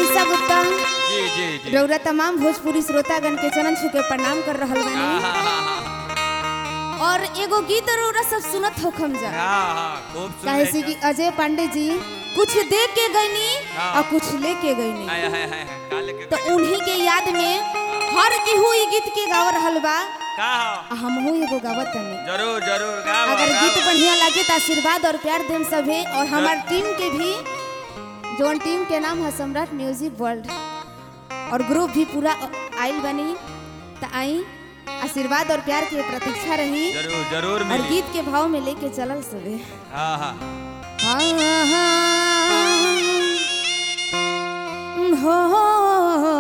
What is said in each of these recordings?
ईसा गुप्ता जी जी जी रौरा तमाम भोजपुरी श्रोतागण के चरण छू के प्रणाम कर रहल बानी आहा, और एगो गीत रौरा सब सुनत होखम जा हाँ हाँ खूब सुन काहे रहे से हैं। कि अजय पांडे जी कुछ दे के गईनी हाँ। और कुछ ले के गईनी हाय हाय हाय हाय, का लेके तो उन्हीं के याद में हर केहू ई गीत के गाव रहल बा का हो? आ हमहू एगो गावत तनी जरूर जरूर गाओ अगर गाओ। गीत बढ़िया लगे तो आशीर्वाद और प्यार देम सभे और हमार टीम के भी जोन टीम के नाम है सम्राट म्यूजिक वर्ल्ड और ग्रुप भी पूरा आइल बनी तो आई आशीर्वाद और प्यार की प्रतीक्षा रही जरूर जरूर और मिली गीत के भाव में लेके चलल सभे हाँ हाँ हाँ, हाँ, हो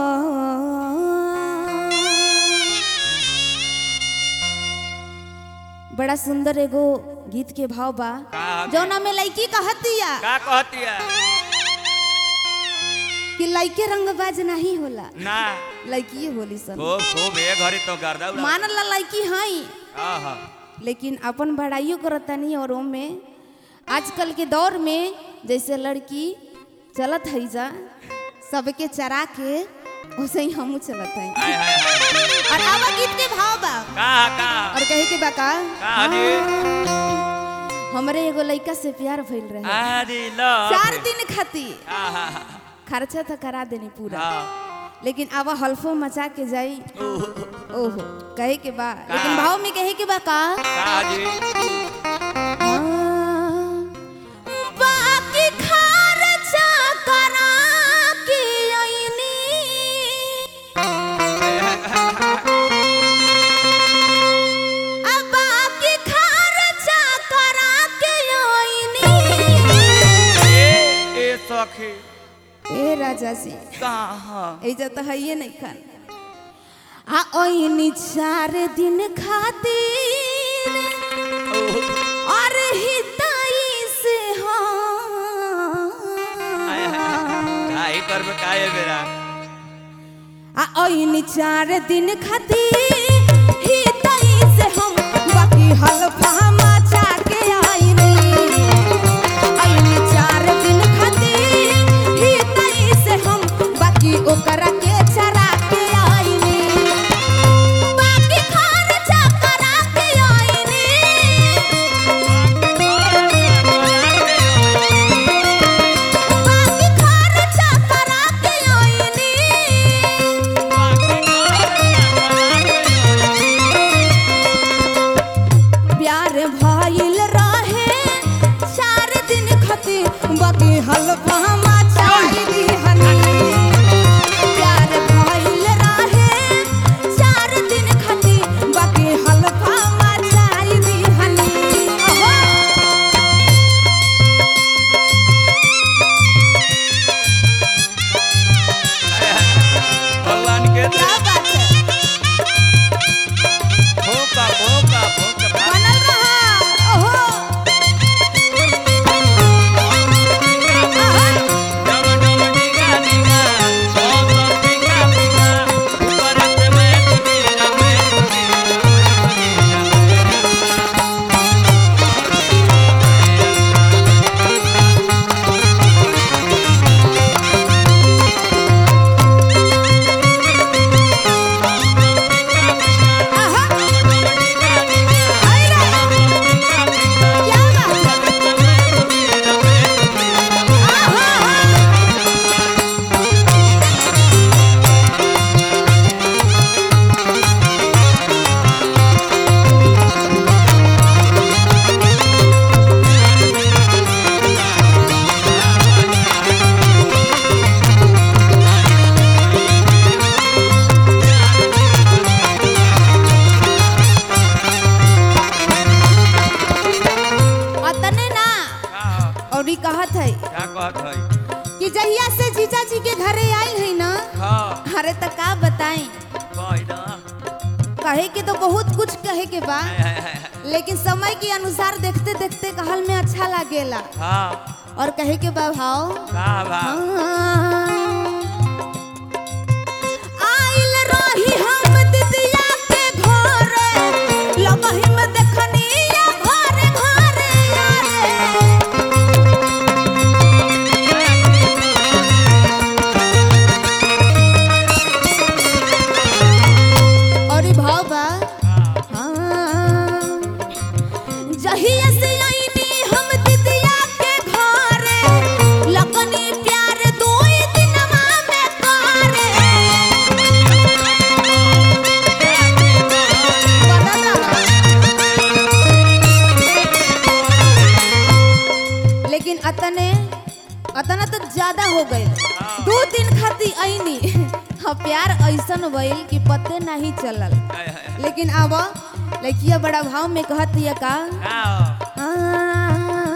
बड़ा सुंदर एगो गीत के भाव बा का जौना में लड़की कहतिया का कहती है कि लड़के रंगबाज नहीं होला ना लड़की होली सन खूब खूब ए घड़ी तो गर्दा उड़ा मान ला लड़की हई हाँ हाँ लेकिन अपन बड़ाइयो करतनी और ओमे आजकल के दौर में जैसे लड़की चलत है जा सबके चरा के वैसे ही हमू चलत है हाय हाय हाय और आवा गीत के भाव बा का का और कहे के बा का का जी हमरे एगो लड़का से प्यार भइल रहे अरे लो चार दिन खातिर हाँ हाँ खर्चा तो करा देनी पूरा हाँ लेकिन आवा हल्फो मचा के जाई ओह, ओहो कहे के बा का? लेकिन भाव में कहे के बा का का जी बाकी खर्चा करा के अइनी आ बाकी खर्चा करा के अइनी ए ए सखी ए राजा जी कहाँ ऐजा तो हइये नहीं खान आ अइनी चार दिन खातिर और हिताई से हाय हाय हाँ का ही करबे का है बेरा आ अइनी चार दिन खातिर हिताई से हम बाकी हलफा मचा के आइनी अइनी चार दिन खातिर हिताई से हम बाकी ओकरा के चरा के आइनी बाकी खर्चा करा के आइनी बाकी खर्चा करा के आइनी प्यार भइल रहे चार दिन खातिर बाकी हलवा मचाई दिहनी प्यार भइल रहे चार दिन खातिर बाकी हलवा मचाई दिहनी ओहो भगवान के क्या बात है भोका भोका भोका बनल रहा ओहो आहा। डम डम डिगा डिगा डम डम डिगा डिगा ऊपर से मैं डिगा मैं आहा। आई रे। क्या बात है आहा, आहा। अतने ना और ई कहत है क्या कहत है कि जहिया से जीजा जी के घरे आई है ना हाँ अरे तो का बताई कह ना कहे के तो बहुत कुछ कहे के बा हाय हाय हाय लेकिन समय के अनुसार देखते देखते कहल में अच्छा लागेला हाँ और कहे के बा भाव का बा आइल रही हम दिदिया के घरे लगही में देखनी घरे घरे यारे अतना तो ज्यादा हो गई दो दिन खाती आईनी हाँ प्यार ऐसन भइल कि पते नहीं चलल हाय हाय लेकिन अब लड़किया बड़ा भाव में कहत ये का हां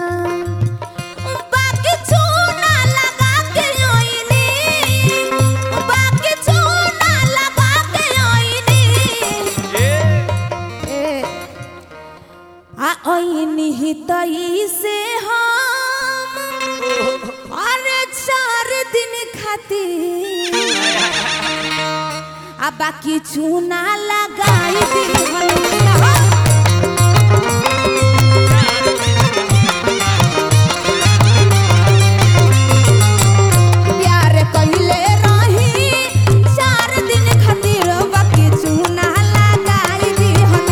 बाकी चूना लगा के आईनी बाकी चूना लगा के आईनी ए ए आ आईनी ही तई से हम अरे चार दिन खातिर आ बाकी चूना लगाई दी प्यार कहिले रही चार दिन खातिर बाकी चूना लगाई दी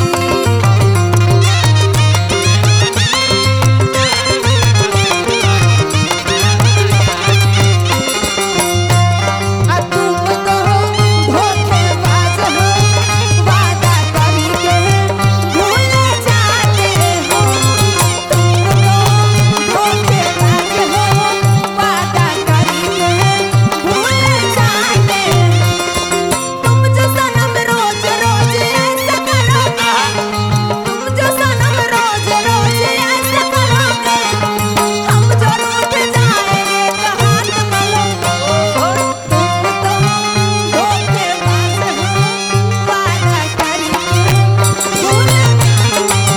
आ तुम तो धोखेबाज हो वादा करके भूल जाते हो तुम तो धोखेबाज हो वादा करके भूल जाते तुम जो सनम रोज रोज ऐसा करोगे तुम जो सनम रोज रोज ऐसा करोगे हम जो रूठ जाएंगे तो हाथ मलोगे तुम तो धोखेबाज हो वादा करके भूल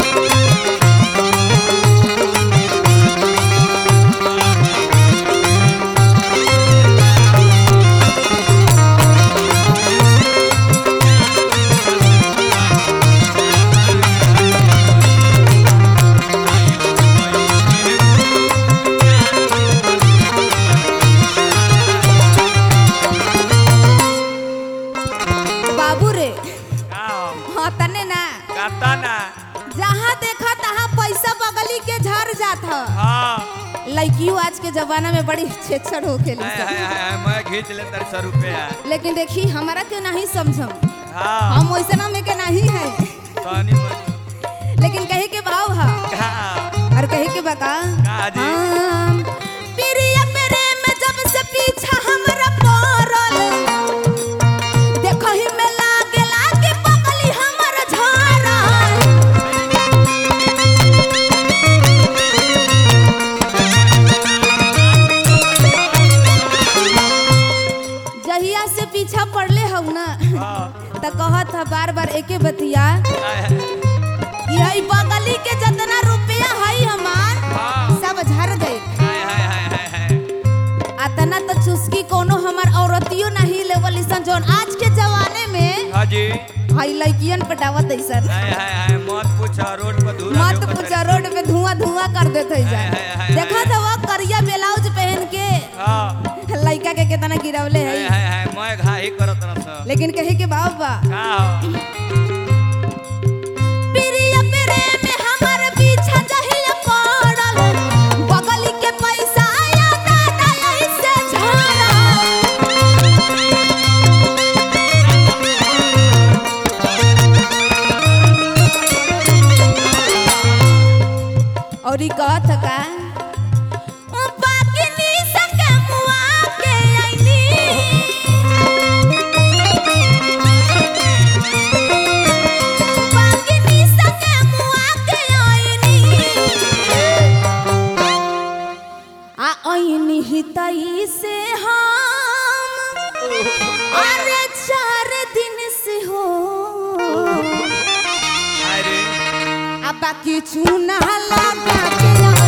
बाबू रे हाँ तने ना काता ना जहाँ देखा तहाँ पैसा बगली के झर जात ह हां लड़कियों आज के जमाना में बड़ी छेछड़ हो खेली हाय सब। हाय हाय मैं खींच ले तेरे सौ रुपया लेकिन देखी हमारा के नहीं समझम हां हम वैसे में के नहीं है पानी में लेकिन कहे के भाव है हां और कहे के बका का जी? हम प्रिय प्रेम जब से पीछा हमरा पड़ल देखहि में लागे लागे पगली हमर झारल जहिया से पीछा पड़ले हऊ ना हां त कहत ह बार बार एके बतिया हाय हाय कि हई बगली के जितना रुपया हई हमार हां सब झर दे हाय हाय हाय हाय हाय अतना तो चुस्की कोनो हमार औरतियो नहीं लेवल सन जोन आज के जमाने में हां जी हई लड़कियन पटावत ऐसन हाय हाय हाय मत पूछ रोड पर धूरा मत पूछा रोड पे धुआं धुआं कर देते हाय, हाय, जा हाय, देखा था वो करिया ब्लाउज पहन के हां लड़का के कितना गिरावले हाय है हाय हाय मैं घाही करत रह लेकिन कहे के बाबा का हो प्रिय प्रेम हमर पीछा जहिया पड़ल बगली के पैसा आया दादा ऐसे झरल और ई कहत का बाकी नी सके मुआ के आईनी बाकी नी सके मुआ के आईनी आ आईनी ही तई से हम अरे चार दिन से हो अरे आ बाकी चूना लगा के